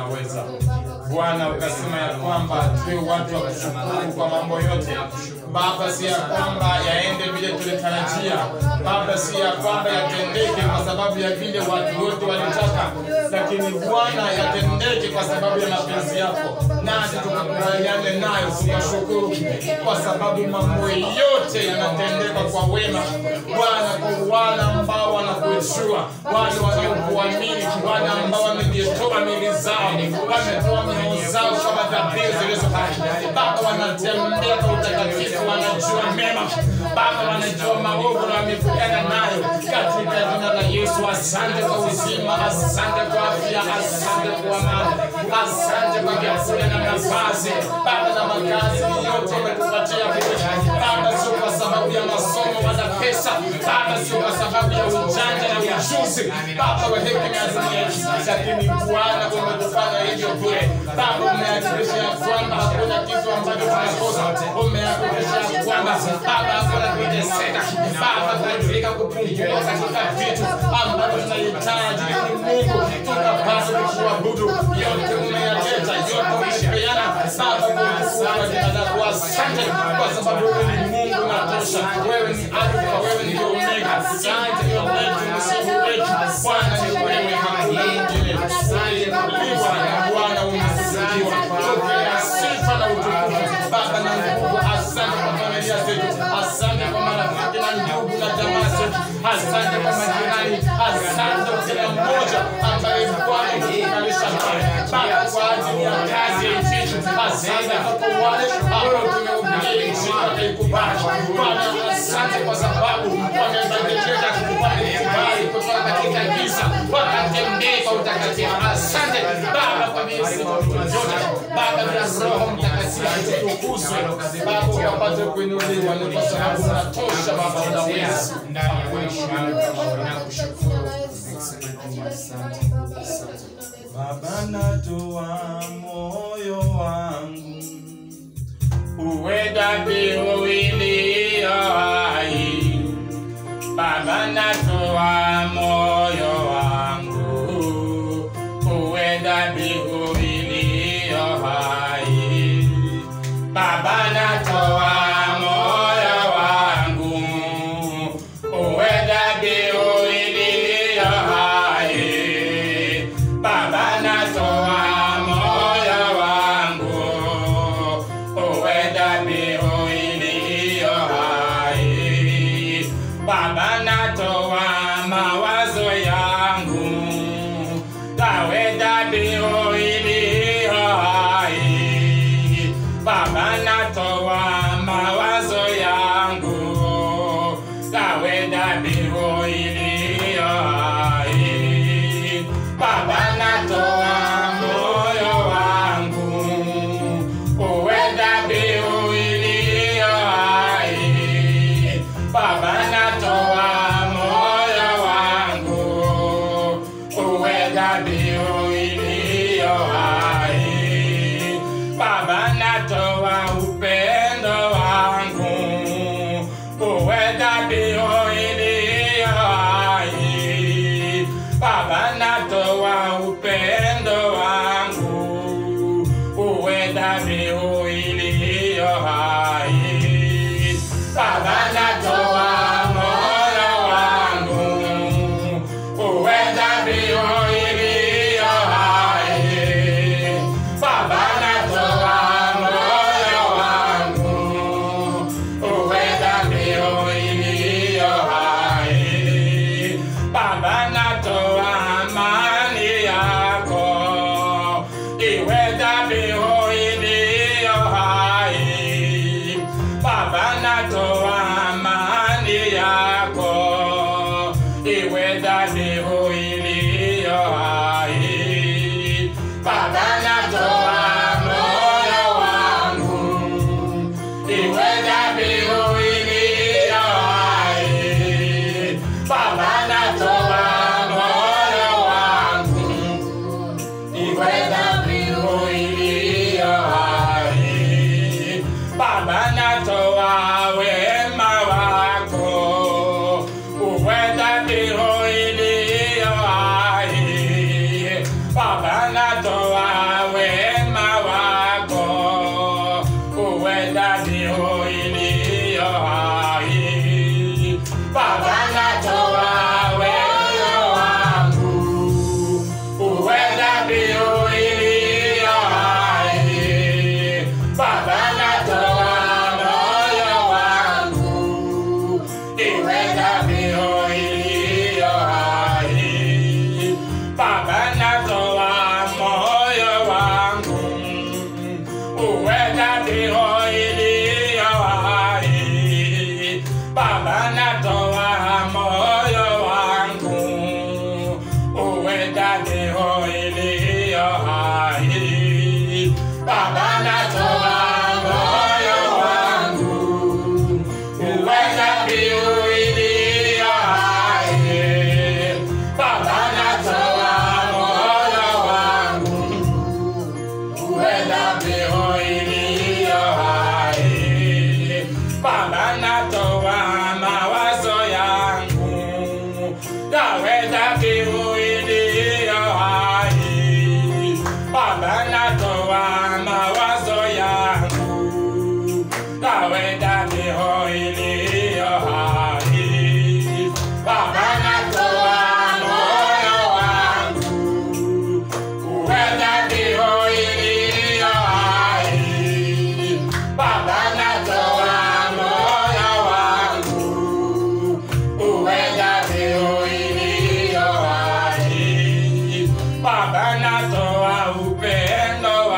unaweza. Bwana, ukasema ya kwamba tuwe watu wa kushukuru kwa mambo yote. Baba, si ya kwamba yaende vile tulitarajia. Baba, si ya kwamba yatendeke kwa sababu ya vile watu wote walitaka, lakini Bwana, yatendeke kwa sababu ya mapenzi yako, nasi tukakubaliane nayo, tukashukuru kwa sababu mambo yote yanatendeka kwa wema. Bwana, kwa wale ambao wanakujua, wale wanaokuamini, wale ambao wamejitoa mili zao, wametoa mioyo zao kama dhabihu zilizo hai. Baba, wanatembea kwa utakatifu, wanajua mema. Baba, wanajua maovu na wamepigana nayo katika jina la Yesu. Asante kwa uzima, asante kwa afya, asante kwa amani, asante kwa vyakula na mavazi, Baba na makazi yote umetupatia wewe. Baba, sio kwa sababu ya masomo wala pesa, Baba, sio kwa sababu ya ujanja na ujuzi, Baba wa hekima ya dunia, lakini Bwana umetufanya hivyo bure. Baba, umehakikisha ya kwamba hakuna kitu ambacho tunakosa, umehakikisha ya kwamba Baba hakuna kuteseka, Baba katika kupungua katika vitu ambavyo tunahitaji ili Mungu tukapaswa kukuabudu. Yote umeyaleta, yote umepeana Baba kwa jina lako. Asante kwa sababu wewe ni Mungu unatosha, wewe ni Alfa, wewe ni Omega. Asante ndio wetu, msifu wetu Bwana ni wewe, hakuna mwingine aliyekuliwa na Bwana unasifiwa. Pokea sifa na utukufu Baba na nguvu. Asante kwa familia zetu, asante kwa marafiki na ndugu na jamaa zetu, asante kwa majirani, asante kwa kila mmoja ambaye Bwana umetukalisha naye Baba kwa ajili ya kazi ya injili. Asante kwa wale ambao tumehubiri injili wakaikubali. Bwana, asante kwa sababu wamebadilika kukubali kibali kutoka katika giza wakatembea kwa utakatifu. Asante Baba kwa mizimu yote, Baba na Roho Mtakatifu tutukuzwe Baba, ukapate kuinuliwa, ni kwa sababu unatosha Baba, unaweza ndani ya maisha yangu nakushukuru Baba, natoa moyo wangu uwe dhabihu iliyo hai. Baba, natoa moyo wangu uwe dhabihu iliyo hai. Baba, natoa moyo wangu uwe dhabihu iliyo hai. Baba, natoa moyo wangu uwe dhabihu iliyo hai. Baba, natoa mawazo yangu kawe dhabihu iliyo hai. Baba, natoa mawazo yangu kawe dhabihu iliyo hai. Baba, natoa moyo wangu uwe dhabihu iliyo hai. Baba, natoa moyo wangu uwe dhabihu iliyo hai. Baba, natoa upendo wangu uwe dhabihu iliyo hai. Baba, natoa upendo wangu uwe dhabihu iliyo hai. Baba, natoa moyo wangu uwe dhabihu iliyo hai. Baba, natoa moyo wangu uwe dhabihu iliyo hai. Baba, natoa amani yako iwe dhabihu iliyo hai. Baba, natoa amani yako iwe dhabihu iliyo hai. Baba, natoa moyo wangu iwe dhabihu iliyo hai. Baba, natoa moyo wangu iwe dhabihu iliyo Baba natoa moyo wangu uweza mbiu iliyo hai. Baba natoa moyo wangu uweza mbiu iliyo hai. Baba natoa mawazo yangu yaweza mbiu iliyo hai. Baba natoa mawazo yangu yaweza mbiu iliyo hai. Baba natoa moyo wangu uweza mbiu iliyo hai. Baba natoa moyo wangu uweza mbiu iliyo hai. Baba natoa upendo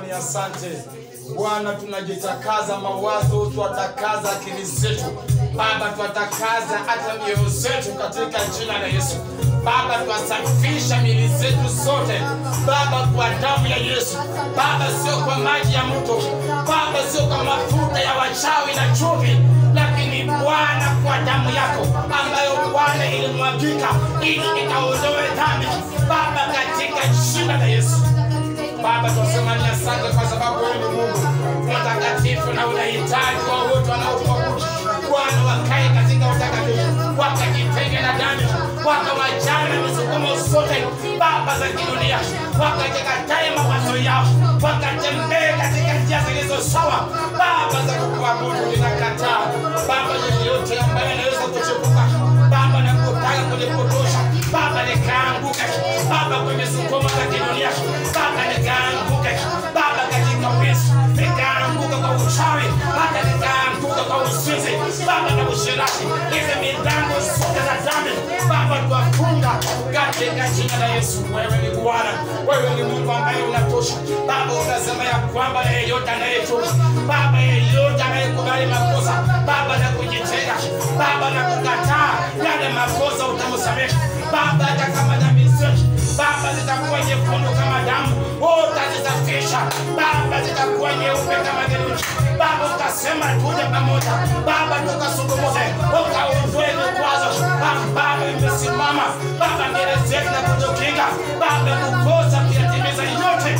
ni asante Bwana, tunajitakaza mawazo, twatakaza akili zetu Baba, twatakaza hata mioyo zetu katika jina la Yesu. Baba, twasafisha miili zetu zote Baba, kwa damu ya Yesu Baba, sio kwa maji ya mto Baba, sio kwa mafuta ya wachawi na chumvi, lakini Bwana, kwa damu yako ambayo Bwana ilimwagika ili ikaondoe dhambi Baba, katika jina la Yesu. Baba, tunasema ni asante kwa sababu wewe ni Mungu mtakatifu na unahitaji wa wote wanaokuabudu. Bwana, wakae katika utakatifu, wakajitenge na dhambi, wakawachana misukumo zote Baba za kidunia, wakajikatae mawazo yao, wakatembee katika njia zilizo sawa Baba za kukuabudu. Ninakataa Baba yeyote ambaye anaweza kuchepuka Baba na kutaka kunipotosha Baba, nikaanguke Baba kwenye sukumo za kidunia Baba, nikaanguke Baba katika wizi, nikaanguka kwa uchawi, hata nikaanguka kwa uzinzi Baba na ushirati. Hizi milango zote za dhambi Baba, twafunga katika jina la Yesu. Wewe ni Bwana, wewe ni Mungu ambaye unatosha Baba. Unasema ya kwamba yeyote anayetubu Baba, yeyote anayekubali makosa Baba na kujitenga Baba na kukataa yale makosa utamsamehe Baba, hata kama dhambi zetu Baba zitakuwa nyekundu kama damu, utazisafisha Baba, zitakuwa nyeupe kama theluji Baba, utasema tuje pamoja Baba, tukasungumuze, ukaondoe vikwazo ambavyo vimesimama Baba mbele zetu na kutukinga Baba, kukosa kuyatimiza yote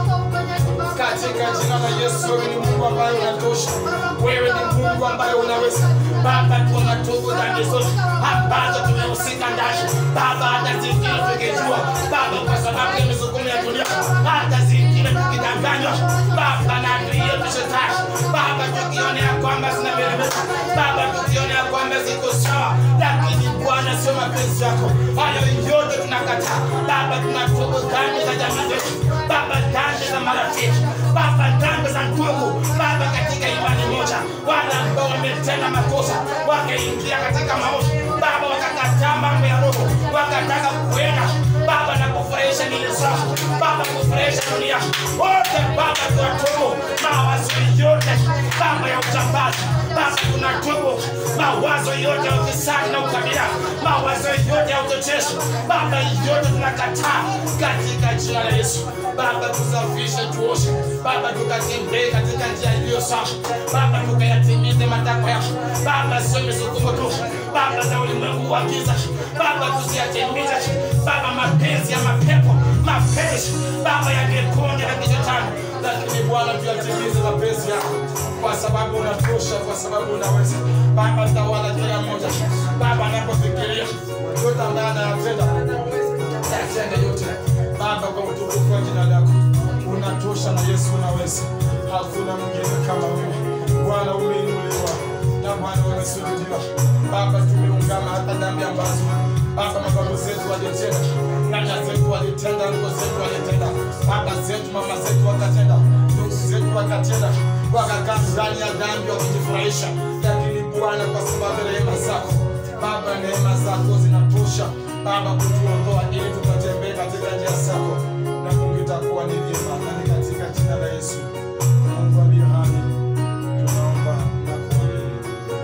katika jina la Yesu. Wewe ni Mungu ambaye unatosha, wewe ni Mungu ambaye unaweza Baba. Tunatubu dhambi zote ambazo tumehusika ndani Baba, hata zingine tukijua Baba, kwa sababu ya misukumo ya dunia, hata zingine tukidanganywa Baba na adui yetu Shetani Baba, tukionea kwamba zinameremeta Baba, tukionea kwamba ziko sawa, lakini Bwana sio mapenzi yako. Hayo yote tunakataa Baba, tunatubu dhambi za jamii zetu Baba, dhambi za marafiki Baba, dhambi za ndugu Baba, katika imani moja, wale ambao wametenda makosa wakaingia katika maovu Baba, wakakataa mambo ya roho, wakataka kuenda Baba na kufurahisha mili zao Baba, kufurahisha dunia wote Baba, tunatubu mawazo yote Baba ya utambazi Baba, tunatubu mawazo yote ya ufisadi na ukabila, mawazo yote ya uchochezi Baba, yote tunakataa katika jina la Yesu. Baba, tusafishe, tuoshe Baba, tukatembee katika njia iliyo sawa Baba, tukayatimize matakwa yako Baba, sio misukumo tu Baba za ulimwengu wa giza Baba, tusiyatimize Baba mapenzi ya mapepo, mapenzi Baba ya vikundi na kishetani, lakini Bwana tuyatimize mapenzi yako kwa sababu unatosha, kwa sababu unaweza Baba, tawala kila mmoja Baba anapofikiria yote ambaye anayatenda yatende yote Baba, kwa utukufu wa jina lako unatosha, na Yesu unaweza, hakuna mwingine kama wewe Bwana. Umeinuliwa na Bwana umesulubiwa Baba, tumeungama hata dhambi ambazo Baba mababu zetu walitenda, nyanya zetu walitenda, ndugu zetu walitenda, baba zetu, mama zetu wakatenda, ndugu zetu wakatenda, wakakaa ndani ya dhambi wakijifurahisha, lakini Bwana, kwa sababu ya rehema zako Baba, neema zako zinatosha Baba kutuondoa ili tukatembee katika njia zako, na Mungu itakuwa ni vyema, na ni katika jina la Yesu Mungu aliye hai tunaomba na kuamini.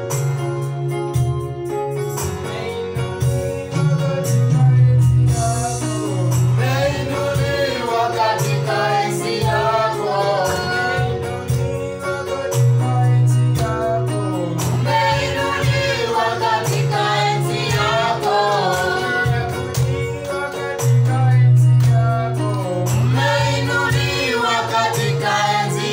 Umeinuliwa katika enzi yako, Umeinuliwa katika enzi yako. Umeinuliwa katika enzi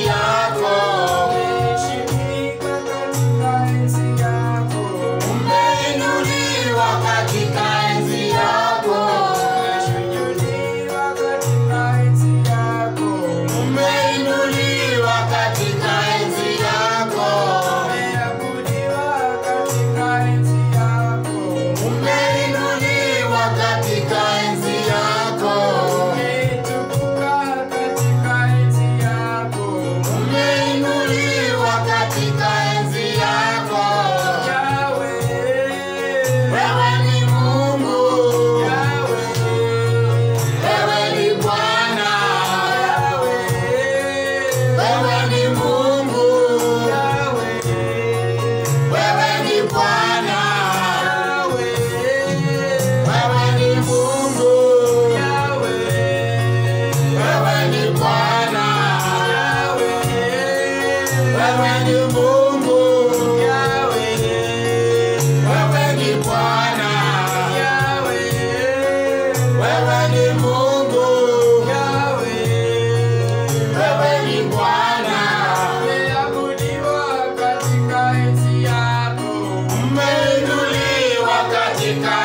katika